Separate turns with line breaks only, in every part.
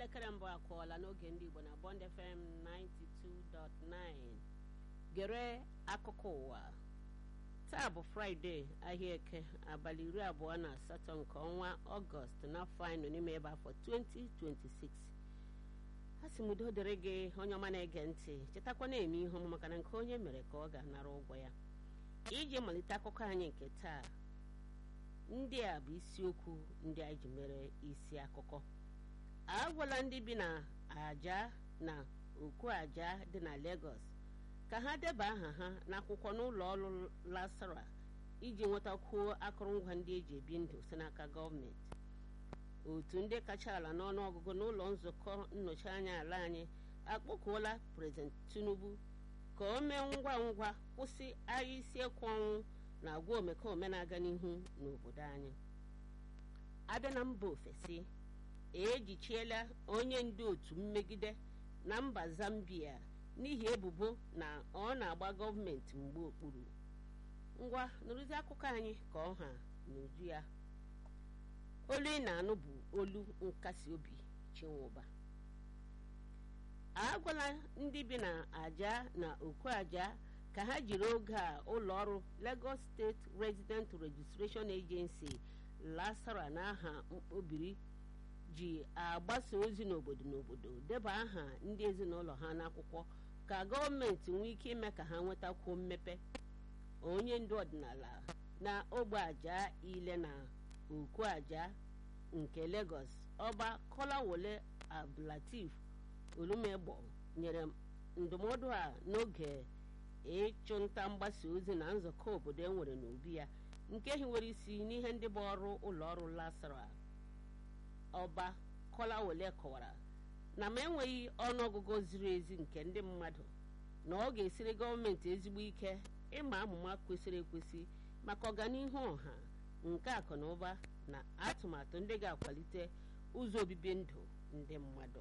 elekere mbụ akụọla n'oge ndị Igbo na Bond FM 92.9 gere akụkọ ụwa taa bụ fraịde ahịa eke abalị iri abụọ na asatọ nke ọnwa ọgọst n'afọ anyị nọ n'ime ebe afọ 2026 a sị m udo dịrị gị onye ọma na-ege ntị chetakwa na-eme ihe ọma maka na nke onye mere ka ọ ga-anara ụgwọ ya iji malite akụkọ anyị nke taa ndị a bụ isiokwu ndị anyị ji mere isi akụkọ agwala ndị bi na aja na okwu aja dị na Lagos ka ha deba aha ha n'akwụkwọ n'ụlọ ọrụ lasara iji nwetakwuo akụrụngwa ndị eji ebi ndụ si n'aka gọọmenti otu ndị kacha ala n'ọnụọgụgụ n'ụlọ nzukọ nnọchi anya ala anyị akpọkuola prezident Tinubu ka o mee ngwa ngwa kwụsị agha isi ekwu ọnwụ na agwa omekome na-aga n'ihu n'obodo anyị abịa na mba ofesi ejichiela onye ndu otu mmegide na mba Zambia n'ihi ebubo na ọ na-agba gọọmenti mgbe okpuru ngwa nụrụzi akụkọ anyị ka ọ ha n'uju ya olu ị na-anụ bụ olu nkasi obi chinwụba agwala ndị bi na aja na okwu aja ka ha jiri oge a ụlọ ọrụ Lagos State Resident Registration Agency lasara n'aha mkpobiri ji agbasa ozi n'obodo n'obodo deba aha ndị ezinụlọ ha n'akwụkwọ ka gọọmenti nwee ike ime ka ha nwetakwuo mmepe onye ndu ọdịnala na ogbe aja ile na okwu aja nke Lagos ọba Kolawole Abdulateef Olumegbo nyere ndụmọdụ a n'oge ịchụnta mgbasa ozi na nzukọ obodo e nwere n'obi ya nke hiwere isi n'ihe ndị bụ ọrụ ụlọ ọrụ lasara ọba Kolawole kọwara na ma enweghị ọnụọgụgụ ziri ezi nke ndị mmadụ na ọ ga-esiri gọọmenti ezigbo ike ịma amụma kwesịrị ekwesị maka ọganihu ọha nke akụ na ụba na atụmatụ ndị ga-akwalite ụzọ obibi ndụ ndị mmadụ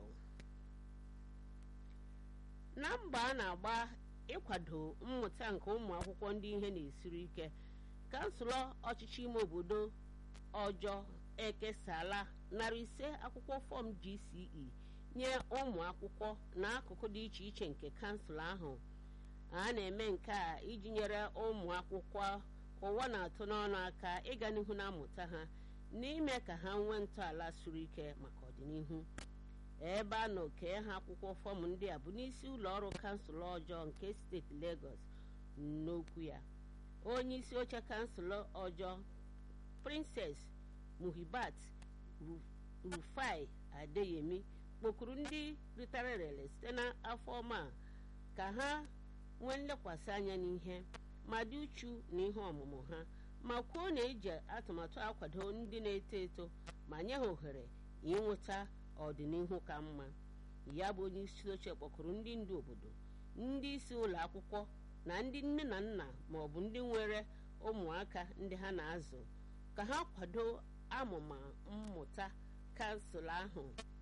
na mba a na-agba ịkwado mmụta nke ụmụ akwụkwọ ndị ihe na-esiri ike kansụlọ ọchịchị ime obodo ọjọọ ekesala narị ise akwụkwọ fọm GCE nye ụmụ akwụkwọ n'akụkụ dị iche iche nke kansụl ahụ a na-eme nke a iji nyere ụmụ akwụkwọ ụwa na-atụ n'ọnụ aka ịga n'ihu na mmụta ha n'ime ka ha nwee ntọala siri ike maka ọdịnihu ebe a nọ kee ha akwụkwọ fọm ndị a bụ n'isi ụlọ ọrụ kansụl ọjọọ nke steeti Lagos n'okwu ya onye isi oche kansụl ọjọọ Princess Muhibat Rufai Adeyemi kpọkuru ndị ritara erere site n'afọ ọma ka ha nwee nlekwasị anya n'ihe ma dị uchu na ihe ọmụmụ ha ma kwuo na eji atụmatụ akwado ndị na-eto eto ma nye ha ohere ịnweta ọdịnihu ka mma ya bụ onye isi oche kpọkuru ndị ndu obodo ndị isi ụlọ akwụkwọ na ndị nne na nna ma ọ bụ ndị nwere ụmụaka ndị ha na-azụ ka ha kwado amụma mmụta kansụl ahụ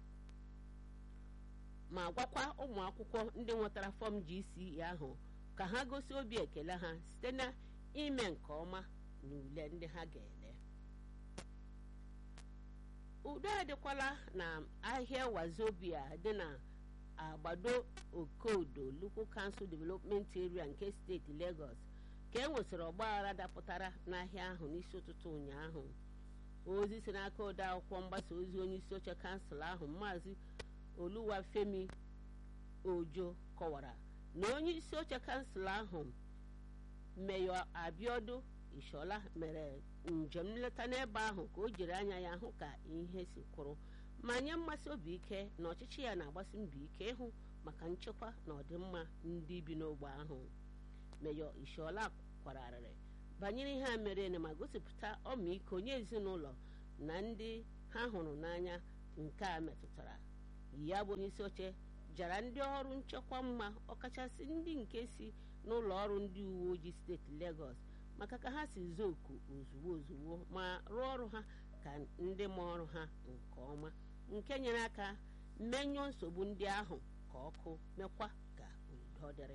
ma gwakwa ụmụ akwụkwọ ndị nwetara fọm GCE ahụ ka ha gosi obi ekele ha site na ime nke ọma n'ule ndị ha ga-ele udo adịkwala na ahịa wazobia dị na agbado okodo Local Council Development Area nke steeti Lagos ka e nwesịrị ọgbaghara dapụtara n'ahịa ahụ n'isi ụtụtụ ụnyaahụ ozi si n'aka ode akwụkwọ mgbasa ozi onye isi oche kansụl ahụ maazị Oluwafemi Ojo kọwara na onye isi oche kansụl ahụ Meyọ Abiodu Ishola mere njem nleta n'ebe ahụ ka o jiri anya ya hụ ka ihe si kwụrụ ma nye mmasị obi ike na ọchịchị ya na-agbasi mbọ ike ịhụ maka nchekwa na ọdịmma ndị bi n'ogbe ahụ Meyọ Ishola kwararịrị banyere ihe a mere ma gosipụta ọmịiko nye ezinụlọ na ndị ha hụrụ n'anya nke a metụtara ya bụ onye isi oche jara ndị ọrụ nchekwa mma ọkachasị ndị nke si n'ụlọ ọrụ ndị uwe ojii steeti Lagos maka ka ha si zuo oku ozugbo ozugbo ma rụọ ọrụ ha ka ndị ma ọrụ ha nke ọma nke nyere aka menyụọ nsogbu ndị ahụ ka ọkụ mekwa ka udo dịrị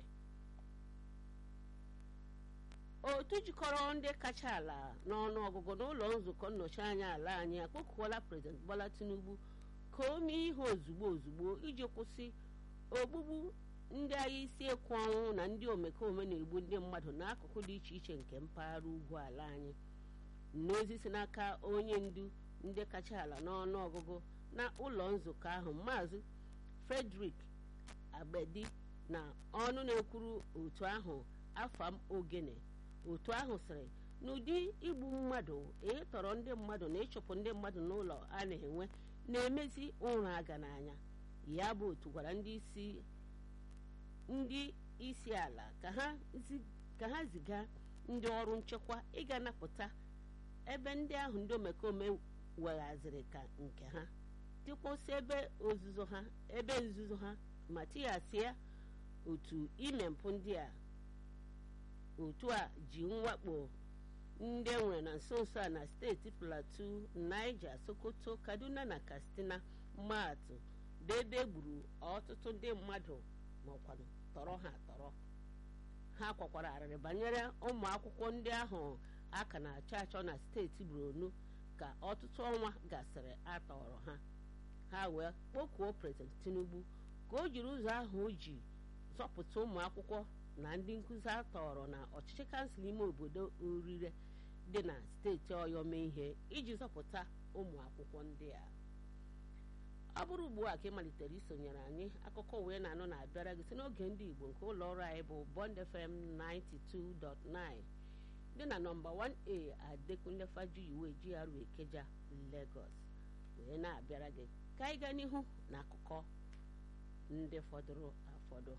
otu jikọrọ ndị kacha ala n'ọnụ ọgụgụ n'ụlọ nzukọ nnọchi anya ala anyị akpọkuola prezident Bola Tinubu ka ka o mee ihe ozugbo ozugbo iji kwụsị ogbugbu ndị agha isi ekwu ọnwụ na ndị omekome na-egbu ndị mmadụ n'akụkụ dị iche iche nke mpaghara ugwu ala anyị n'ozi si n'aka onye ndu ndị kacha ala n'ọnụ ọgụgụ na ụlọ nzukọ ahụ maazị frederick agbedi na ọnụ na-ekwuru otu ahụ afam ogene otu ahụ sịrị n'ụdị igbu mmadụ ịtọrọ ndị mmadụ na ịchụpụ ndị mmadụ n'ụlọ a na-enwe na-emezi ụra aga n'anya ya bụ otu gwara ndị isi ndị isi ala ka ha ziga ndị ọrụ nchekwa ịga napụta ebe ndị ahụ ndị omekome weghaziri ka nke ha dịkwụsị ebe ozuzo ha ebe nzuzo ha ma tighasịa otu ime mpụ ndị a otu a ji mwakpo ndị enwere na nso nso a na steeti plateau niger sokoto kaduna na katsina maatụ debe gburu ọtụtụ ndị mmadụ maọkwanụ tọrọ ha tọrọ ha kwakwara arịrị banyere ụmụ akwụkwọ ndị ahụ a ka na-achọ achọ na steeti borno ka ọtụtụ ọnwa gasịrị atọrọ ha ha wee kpọkuo prezident tinubu ka o jiri ụzọ ahụ o ji zọpụta ụmụ akwụkwọ na ndị nkụzi atọrọ na ọchịchị kansụl ime obodo orire dị na steeti ọyọ mee ihe iji zọpụta ụmụ akwụkwọ ndị a ọ bụrụ ugbu a ka ị malitere isonyere anyị akụkọ wee na-anụ na-abịara gị si n'oge ndị igbo nke ụlọ ọrụ anyị bụ bond fm 92.9 dị na nọmba 1a adekunle fajuyiwe GRA Ikeja Lagos wee na-abịara gị ka anyị gaa n'ihu na akụkọ ndị fọdụrụ afọdụ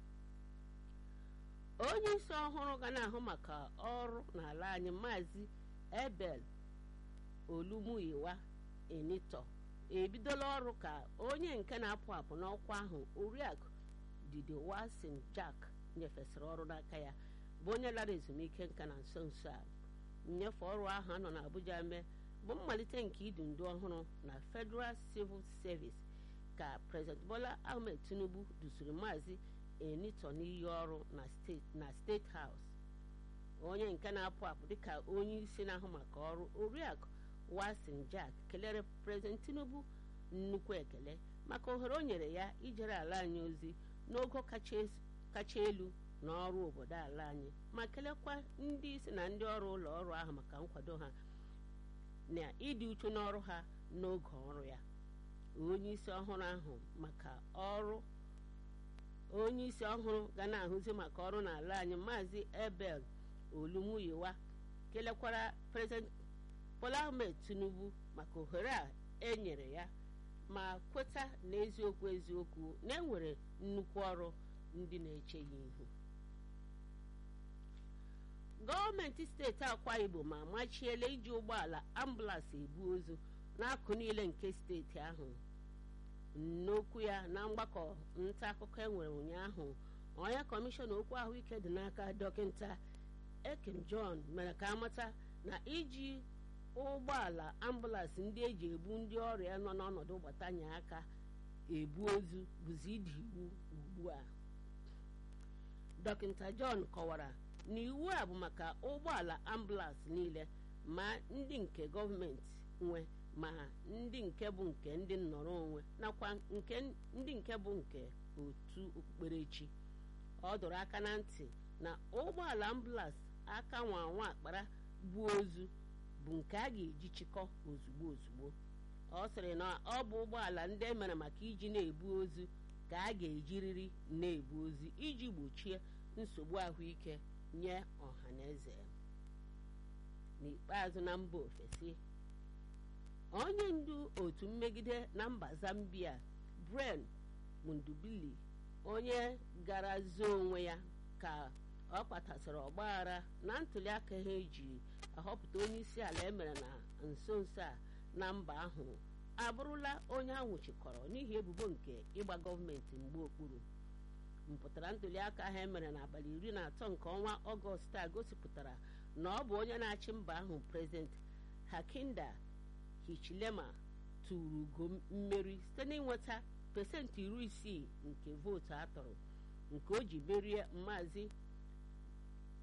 onye isi ọhụrụ ga na-ahụ maka ọrụ n'ala anyị maazị ebel olumuyiwa enito ebidola ọrụ ka onye nke na-apụ apụ n'ọkwa ahụ oriakụ didi wasin jack nyefesịrị ọrụ n'aka ya bụ onye lara ezumike nka na nso nso a nnyefe ọrụ ahụ anọ n'abuja mee bụ mmalite nke idu ndu ọhụrụ na federal civil service ka president bola ahmed tinubu dusiri maazị enito n'iyi ọrụ na steeti house onye nke na-apụ apụ dịka onye isi na-ahụ maka ọrụ oriakụ wasin jack kelere prezident tinubu nnukwu ekele maka ohere o nyere ya ijere ala anyị ozi n'ogo kacha elu na ọrụ obodo ala anyị ma kelekwa ndị isi na ndị ọrụ ụlọ ọrụ ahụ maka nkwado ha na ịdị uchu n'ọrụ ha n'oge ọrụ ya onye isi ọhụrụ ahụ maka ọrụ onye isi ọhụrụ ga na-ahụzi maka ọrụ n'ala anyị maazị ebel olumuyiwa kelekwara prezident bola ahmed tinubu maka ohere a enyere ya ma kweta n'eziokwu eziokwu na enwere nnukwu ọrụ ndị na-eche ya ihu gọọmenti steeti akwa ibom amachiela iji ụgbọala ambụlansị ebu ozu n'akụ niile nke steeti ahụ n'okwu ya na mgbakọ nta akụkọ enwere ụnyaahụ onye kọmishọna okwu ahụike dị n'aka dọkịta ekim john mere ka amata na iji ụgbọala ambụlansị ndị eji ebu ndị ọrịa nọ n'ọnọdụ gbatanye aka ebu ozu bụzi ịdị iwu ugbu a dọkịta john kọwara na iwu a bụ maka ụgbọala ambụlansị niile ma ndị nke gọọmenti nwe ma ndị nke bụ nke ndị nnọrọ onwe nakwa nke ndị nke bụ nke otu okpukperechi ọ dọrọ aka na ntị na ụgbọala ambụlansị aka nwa nwa akpara bụ ozu bụ nke a ga-eji chịkọ ozugbo ozugbo ọ sịrị na ọ bụ ụgbọala ndị e mere maka iji na-ebu ozu ka a ga-ejiriri na-ebu ozu iji gbochie nsogbu ahụike nye ọha na eze n'ikpeazụ na mba ofesi onye ndu otu mmegide na mba zambia bren mundubili onye gara zoo onwe ya ka ọ kpatasịrị ọgbaghara na ntụliaka ha eji ahọpụta onye isi ala emere na nso nso a na mba ahụ abụrụla onye anwụchikọrọ n'ihi ebubo nke ịgba gọọmenti mgbe okpuru mpụtara ntụliaka ahụ emere n'abalị iri na atọ nke ọnwa ọgọst a gosipụtara na ọ bụ onye na-achị mba ahụ prezident hakinda hichilema tụrụ ugo mmeri site n'ịnweta pesentị iri isii nke vootu atọrọ nke o ji merie maazị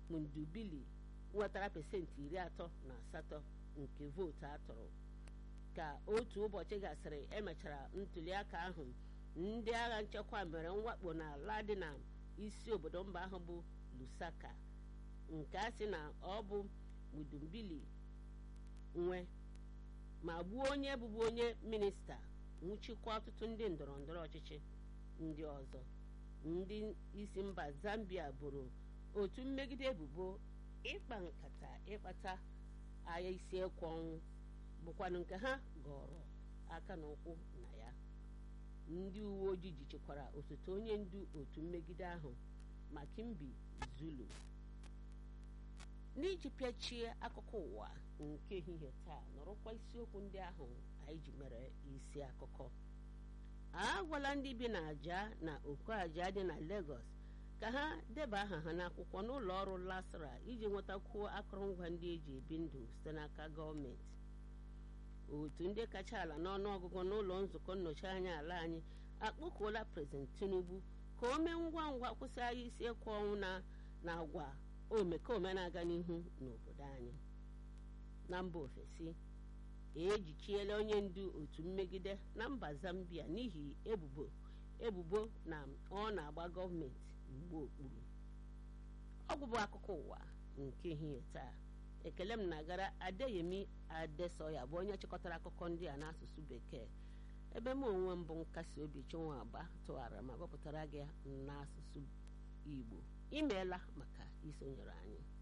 mundubili nwetara pesentị iri atọ na asatọ nke vootu atọrọ ka otu ụbọchị gasịrị emechara ntuliaka ahụ ndị agha nchekwa mere mwakpo n'ala dị na isi obodo mba ahụ bụ lusaka nke a sị na ọ bụ mudumbili nwe ma gbuo onye bụbu onye minista nwụchikwa ọtụtụ ndị ndọrọ ndọrọ ọchịchị ndị ọzọ ndị isi mba zambia boro otu mmegide ebubo ịkpa nkata ịkpata agha isi ekwe ọnwụ bụkwanụ nke ha gọrọ aka na ụkwụ na ya ndị uwe ojii jichekwara osote onye ndu otu mmegide ahụ makimbi zulu n'iji pịachie akụkọ ụwa nke ehihie taa nọrọkwa isiokwu ndị ahụ anyị ji mere isi akụkọ a gwala ndị bi na aja na oko aja dị na Lagos ka ha deba aha ha n'akwụkwọ n'ụlọ ọrụ lasra iji nwetakwuo akụrụngwa ndị eji ebi ndụ site n'aka gọọmenti otu ndị kacha ala n'ọnụọgụgụ n'ụlọ nzukọ nnọchi anya ala anyị akpọkuola prezident Tinubu ka o mee ngwa ngwa kwụsị agha isi ekwe ọnwụ na na agwa omekome na-aga n'ihu n'obodo anyị na mba ofesi ejichiela onye ndu otu mmegide na mba Zambia n'ihi ebubo ebubo na ọ na-agba gọọmenti mgbe okpuru ọgwụ bụ akụkọ ụwa nke ehihie taa ekele m na-agara adeyemi adesoya bụ onye chịkọtara akụkọ ndị a n'asụsụ bekee ebe m onwe m bụ nkasi obi chinwa agba tụgharịra ma gụpụtara gị n'asụsụ igbo imeela maka isonyere anyị